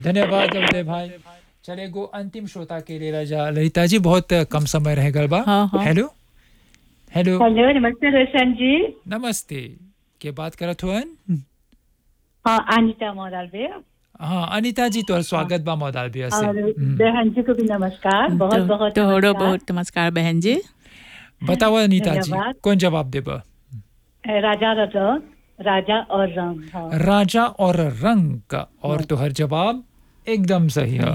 धन्यवाद उदय भाई चले गो अंतिम श्रोता के लिए राजा ललिता जी बहुत कम समय रह गल बा हाँ, हाँ। हेलो हेलो हेलो नमस्ते रोशन जी नमस्ते के बात करत हुअन हाँ अनिता मोदालबे हाँ अनिता जी तोहर स्वागत बा मौदालबिया से और हम्म। बहन जी को भी नमस्कार बहुत बहुत तोहरो नमस्कार। बहुत नमस्कार बहन जी बताओ अनिता जी धन्यवाद। कौन जवाब देबा राजा और रंग राजा और रंग हाँ राजा और रंग का और तोहर जवाब एकदम सही है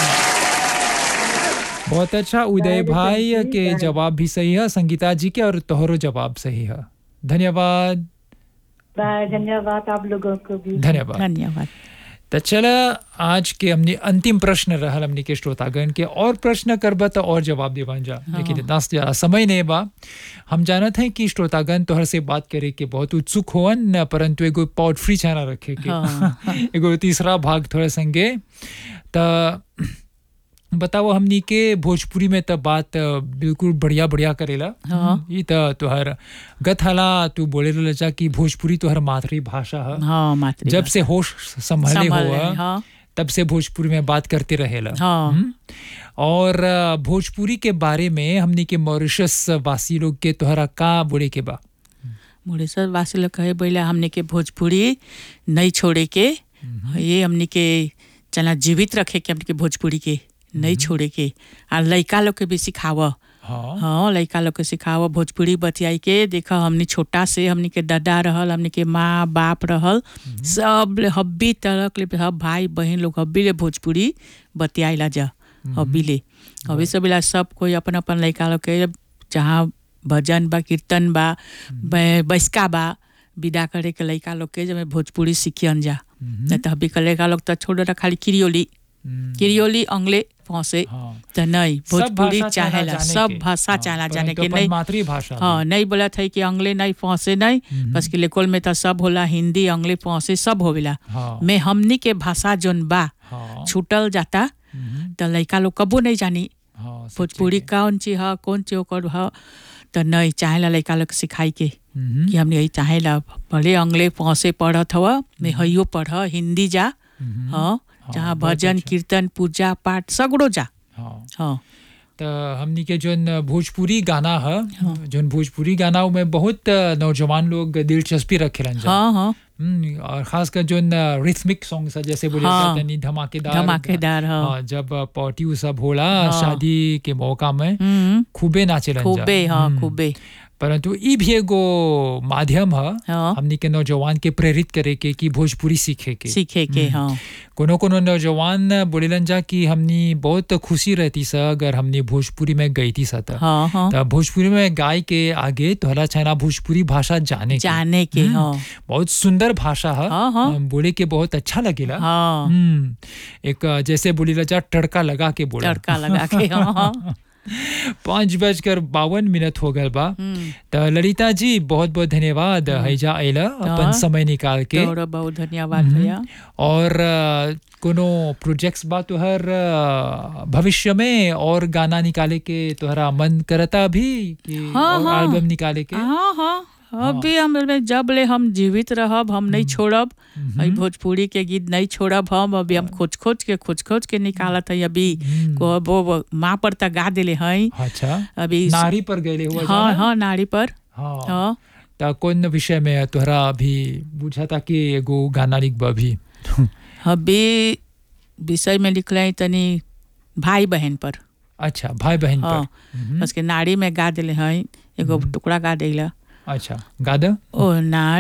बहुत अच्छा उदय भाई के जवाब भी सही है संगीता जी के और तोहरो जवाब सही है धन्यवाद बाय धन्यवाद आप लोगों को भी धन्यवाद धन्यवाद तो चला आज के हमने अंतिम प्रश्न रहल हमने के श्रोतागण के और प्रश्न करबा तो और जवाब देवन जा लेकिन इतना ज्यादा समय नहीं बा हम जानत हैं कि श्रोतागण तोहर से बात करे के बहुत उत्सुक होवन परंतु एगो पॉड फ्री चैनल रखे के हाँ। एगो तीसरा भाग थोड़ा संगे त बताओ हमनी के भोजपुरी में त बात अ, बिल्कुल बढ़िया बढ़िया करेला हाँ। ई त तोहर गत हाला तू बोले रहल जा कि भोजपुरी तोहर मातृभाषा है हाँ मातृ जब से होश संभले संभल हुआ रहे, हाँ तब से भोजपुरी में बात करते रहेला हाँ हम्म? और अ, भोजपुरी के बारे में हमनी के मॉरिशस वासी लोग के तोहरा का बोले के बा मुरेश्वर वासी लोग कहे बोला हमने के भोजपुरी नहीं छोड़े के ये हमने के चला जीवित रखे के हमने के भोजपुरी के नहीं छोड़े के आ लड़का लोग के भी सिखाव हाँ हाँ लड़का लोग के सिखाव भोजपुरी बतियाई के देख हमने छोटा से हमने के दादा रहल हमने के माँ बाप रहल सब ले हब्बी तरह ले सब भाई बहन लोग हब्बी ले भोजपुरी बतियाइला जा हब्बी ले अभी सब ला सब कोई अपन अपन लड़का लोग के जहाँ भजन बा कीर्तन बा बै- बैसका बा विदा करे के लड़का लोग के जब भोजपुरी सीखियन जा नहीं तो अभी के लड़का लोग तो छोड़ रहा खाली किरियोली हम्म, किरियोली अंग्ले फंसे हाँ तो नहीं सब भोजपुरी भाषा चाहना चाहेला जाने सब के। भाषा हाँ, चाहना जाने परंतु के अपन नहीं मातृभाषा हाँ नहीं बोला था कि अंग्ले नहीं फंसे नहीं बस कि लेकोल में तो सब होला हिंदी अंग्ले फंसे सब होवेला हाँ में हमनी के भाषा जोन बा हाँ छूटल जाता हम्म, तो लड़का लोग कबो नहीं जानी हाँ सब भोजपुरी ठीक कौन चीज है कौन चीज ओकर है तो नहीं चाहेला लड़का लोग के सिखाई के है। हम्म, कि हमने यही चाहेला भले अंग्ले फंसे पढ़त हवा में हइयो पढ़ हिंदी जा हम्म, हाँ जहाँ बहुत भजन अच्छा। कीर्तन पूजा पाठ सगड़ो जा हाँ हाँ तो हमनी के जोन भोजपुरी गाना है जोन भोजपुरी गाना में बहुत नौजवान लोग दिलचस्पी रखेलन जा हाँ हाँ हम्म, और खासकर जोन रिथमिक सॉन्ग है जैसे बोले हाँ। जाते नहीं धमाकेदार धमाकेदार हाँ हाँ जब पार्टी उ सब होला हाँ। शादी के मौका में हम्म खूबे नाचेलन जा खूबे हाँ हम्म, खूबे परंतु ई भी एगो माध्यम है हाँ हमनी के नौजवान के प्रेरित करे के कि भोजपुरी सीखे के सीखे के हाँ कोनो कोनो नौजवान बोलेलन जा कि हमनी बहुत खुशी रहती सा अगर हमनी भोजपुरी में गई थी सा त हाँ हाँ त भोजपुरी में गाय के आगे तोहरा चाहना भोजपुरी भाषा जाने के जाने के हम्म, हाँ बहुत सुंदर भाषा है हाँ, हाँ। हम बोले के बहुत अच्छा लगेला हाँ हम्म एक अ, जैसे बोली जा तड़का लगा के बोला तड़का लगा के हाँ हाँ पाँच बजकर बावन मिनट हो गल बा हम्म, त ललिता जी बहुत बहुत धन्यवाद हैजा अला अपन हाँ। समय निकाल के तोहरो बहुत धन्यवाद भैया और अ, कोनो प्रोजेक्ट्स बा तोहर अ, भविष्य में और गाना निकाले के तोहरा मन करता अभी कि हाँ, और हाँ। एल्बम निकाले के हाँ हाँ अभी हम में जब ले हम जीवित रहब हम नहीं छोड़ब अई भोजपुरी के गीत नहीं छोड़ब हम अभी हम खोज खोज के खोज खोज के निकालत है अभी हम्म, को वो वो माँ पर तक गा दिले हैं अच्छा अभी नारी पर गए हुआ हाँ जाना? हाँ नारी पर हाँ हाँ त कौन विषय में तोहरा अभी बुझा था कि एगो गाना लिखबा भी अभी विषय में लिखले हैं तनी भाई बहन पर अच्छा भाई बहन हाँ पर हम्म, बस के नारी में गा दिले हैं एगो टुकड़ा गा दिला अच्छा गा दो ओ नारी